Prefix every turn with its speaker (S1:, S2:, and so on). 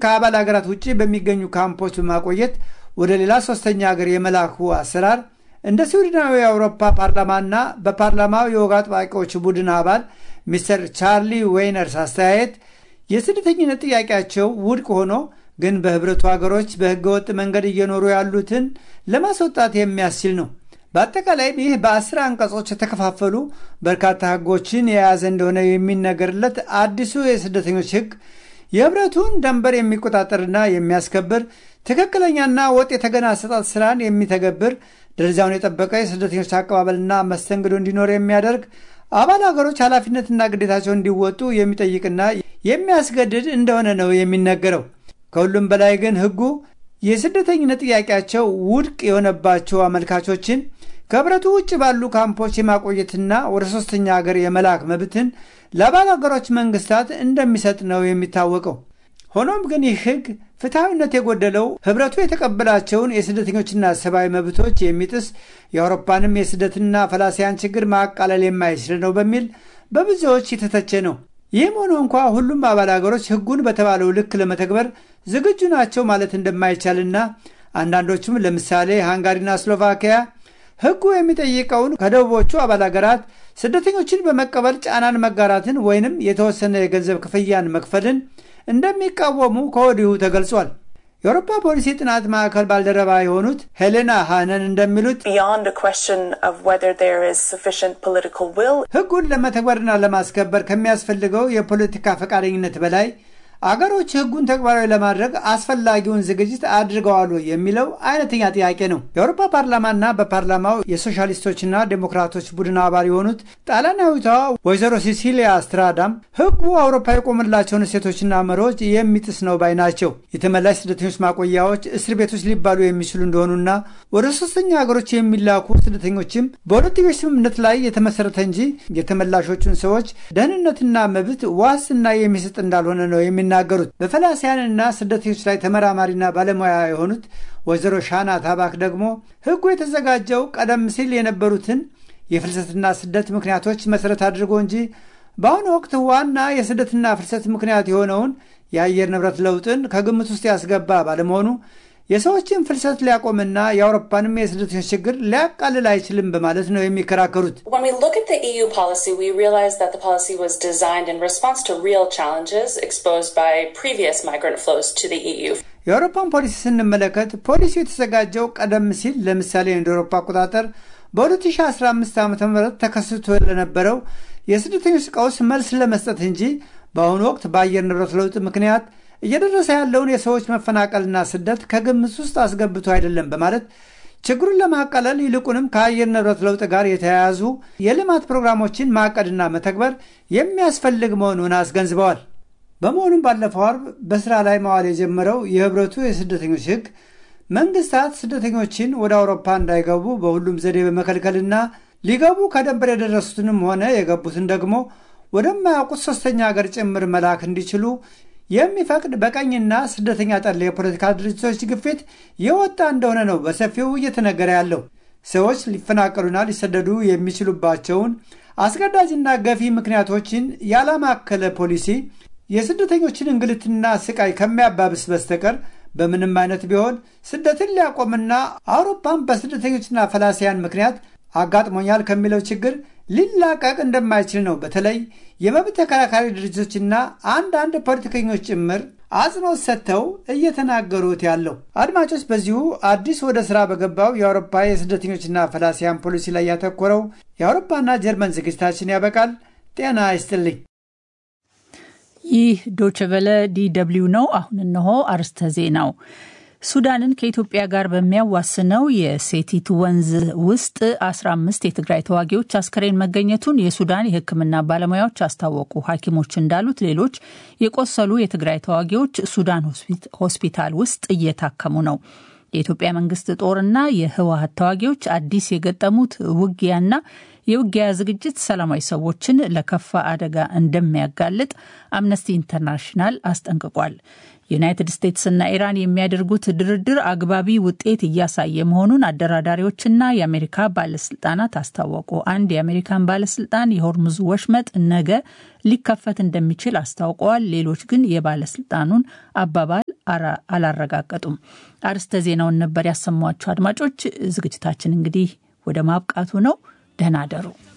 S1: ከአባል ሀገራት ውጭ በሚገኙ ካምፖች በማቆየት ወደ ሌላ ሶስተኛ ሀገር የመላኩ አሰራር እንደ ስዊድናዊ የአውሮፓ ፓርላማና በፓርላማው የወግ አጥባቂዎች ቡድን አባል ሚስተር ቻርሊ ዌይነርስ አስተያየት የስደተኝነት ጥያቄያቸው ውድቅ ሆኖ ግን በህብረቱ ሀገሮች በህገወጥ መንገድ እየኖሩ ያሉትን ለማስወጣት የሚያስችል ነው። በአጠቃላይም ይህ በአስር አንቀጾች የተከፋፈሉ በርካታ ህጎችን የያዘ እንደሆነ የሚነገርለት አዲሱ የስደተኞች ህግ የህብረቱን ደንበር የሚቆጣጠርና የሚያስከብር ትክክለኛና ወጥ የተገና አሰጣጥ ስራን የሚተገብር ደረጃውን የጠበቀ የስደተኞች አቀባበልና መስተንግዶ እንዲኖር የሚያደርግ አባል ሀገሮች ኃላፊነትና ግዴታቸውን እንዲወጡ የሚጠይቅና የሚያስገድድ እንደሆነ ነው የሚነገረው። ከሁሉም በላይ ግን ህጉ የስደተኝነት ጥያቄያቸው ውድቅ የሆነባቸው አመልካቾችን ከህብረቱ ውጭ ባሉ ካምፖች የማቆየትና ወደ ሶስተኛ ሀገር የመላክ መብትን ለአባል ሀገሮች መንግስታት እንደሚሰጥ ነው የሚታወቀው። ሆኖም ግን ይህ ህግ ፍትሐዊነት የጎደለው ህብረቱ የተቀበላቸውን የስደተኞችና ሰብአዊ መብቶች የሚጥስ የአውሮፓንም የስደትና ፈላሲያን ችግር ማቃለል የማይችል ነው በሚል በብዙዎች የተተቸ ነው። ይህም ሆኖ እንኳ ሁሉም አባል ሀገሮች ህጉን በተባለው ልክ ለመተግበር ዝግጁ ናቸው ማለት እንደማይቻልና አንዳንዶቹም ለምሳሌ ሃንጋሪና ስሎቫኪያ ህጉ የሚጠይቀውን ከደቡቦቹ አባል ሀገራት ስደተኞችን በመቀበል ጫናን መጋራትን ወይንም የተወሰነ የገንዘብ ክፍያን መክፈልን እንደሚቃወሙ ከወዲሁ ተገልጿል። የአውሮፓ ፖሊሲ ጥናት ማዕከል ባልደረባ የሆኑት ሄሌና ሃነን እንደሚሉት ህጉን ለመተግበርና ለማስከበር ከሚያስፈልገው የፖለቲካ ፈቃደኝነት በላይ አገሮች ህጉን ተግባራዊ ለማድረግ አስፈላጊውን ዝግጅት አድርገዋል የሚለው አይነተኛ ጥያቄ ነው። የአውሮፓ ፓርላማና በፓርላማው የሶሻሊስቶችና ዴሞክራቶች ቡድን አባል የሆኑት ጣሊያናዊቷ ወይዘሮ ሲሲሊያ ስትራዳም ህጉ አውሮፓ የቆመላቸውን እሴቶችና መርሆች የሚጥስ ነው ባይ ናቸው። የተመላሽ ስደተኞች ማቆያዎች እስር ቤቶች ሊባሉ የሚችሉ እንደሆኑና ወደ ሶስተኛ ሀገሮች የሚላኩ ስደተኞችም በሁለትዮሽ ስምምነት ላይ የተመሰረተ እንጂ የተመላሾቹን ሰዎች ደህንነትና መብት ዋስትና የሚሰጥ እንዳልሆነ ነው የሚናገሩት። በፈላሲያንና ስደተኞች ላይ ተመራማሪና ባለሙያ የሆኑት ወይዘሮ ሻና ታባክ ደግሞ ህጉ የተዘጋጀው ቀደም ሲል የነበሩትን የፍልሰትና ስደት ምክንያቶች መሰረት አድርጎ እንጂ በአሁኑ ወቅት ዋና የስደትና ፍልሰት ምክንያት የሆነውን የአየር ንብረት ለውጥን ከግምት ውስጥ ያስገባ ባለመሆኑ የሰዎችን ፍልሰት ሊያቆምና የአውሮፓንም የስደተኞች ችግር ሊያቃልል አይችልም በማለት ነው የሚከራከሩት። የአውሮፓን ፖሊሲ ስንመለከት ፖሊሲው የተዘጋጀው ቀደም ሲል ለምሳሌ እንደ አውሮፓ አቆጣጠር በ2015 ዓ ም ተከስቶ ለነበረው የስደተኞች ቀውስ መልስ ለመስጠት እንጂ በአሁኑ ወቅት በአየር ንብረት ለውጥ ምክንያት እየደረሰ ያለውን የሰዎች መፈናቀልና ስደት ከግምት ውስጥ አስገብቶ አይደለም በማለት ችግሩን ለማቃለል ይልቁንም ከአየር ንብረት ለውጥ ጋር የተያያዙ የልማት ፕሮግራሞችን ማቀድና መተግበር የሚያስፈልግ መሆኑን አስገንዝበዋል። በመሆኑም ባለፈው አርብ በስራ ላይ መዋል የጀመረው የህብረቱ የስደተኞች ህግ መንግስታት ስደተኞችን ወደ አውሮፓ እንዳይገቡ በሁሉም ዘዴ በመከልከልና ሊገቡ ከደንበር የደረሱትንም ሆነ የገቡትን ደግሞ ወደማያውቁት ሶስተኛ ሀገር ጭምር መላክ እንዲችሉ የሚፈቅድ በቀኝና ስደተኛ ጠል የፖለቲካ ድርጅቶች ግፊት የወጣ እንደሆነ ነው በሰፊው እየተነገረ ያለው። ሰዎች ሊፈናቀሉና ሊሰደዱ የሚችሉባቸውን አስገዳጅና ገፊ ምክንያቶችን ያላማከለ ፖሊሲ የስደተኞችን እንግልትና ስቃይ ከሚያባብስ በስተቀር በምንም አይነት ቢሆን ስደትን ሊያቆምና አውሮፓን በስደተኞችና ፈላሲያን ምክንያት አጋጥሞኛል ከሚለው ችግር ሊላቀቅ እንደማይችል ነው በተለይ የመብት ተከራካሪ ድርጅቶችና አንዳንድ ፖለቲከኞች ጭምር አጽንኦት ሰጥተው እየተናገሩት ያለው። አድማጮች፣ በዚሁ አዲስ ወደ ሥራ በገባው የአውሮፓ የስደተኞችና ፈላሲያን ፖሊሲ ላይ ያተኮረው የአውሮፓና ጀርመን ዝግጅታችን ያበቃል። ጤና ይስጥልኝ።
S2: ይህ ዶችቨለ ዲደብሊው ነው። አሁን እነሆ አርስተ ዜናው። ሱዳንን ከኢትዮጵያ ጋር በሚያዋስነው የሴቲት ወንዝ ውስጥ 15 የትግራይ ተዋጊዎች አስከሬን መገኘቱን የሱዳን የሕክምና ባለሙያዎች አስታወቁ። ሐኪሞች እንዳሉት ሌሎች የቆሰሉ የትግራይ ተዋጊዎች ሱዳን ሆስፒታል ውስጥ እየታከሙ ነው። የኢትዮጵያ መንግስት ጦርና የህወሀት ተዋጊዎች አዲስ የገጠሙት ውጊያና የውጊያ ዝግጅት ሰላማዊ ሰዎችን ለከፋ አደጋ እንደሚያጋልጥ አምነስቲ ኢንተርናሽናል አስጠንቅቋል። ዩናይትድ ስቴትስና ኢራን የሚያደርጉት ድርድር አግባቢ ውጤት እያሳየ መሆኑን አደራዳሪዎችና የአሜሪካ ባለስልጣናት አስታወቁ። አንድ የአሜሪካን ባለስልጣን የሆርሙዝ ወሽመጥ ነገ ሊከፈት እንደሚችል አስታውቀዋል። ሌሎች ግን የባለስልጣኑን አባባል አላረጋገጡም። አርስተ ዜናውን ነበር ያሰሟቸው። አድማጮች ዝግጅታችን እንግዲህ ወደ ማብቃቱ ነው። ደህና አደሩ።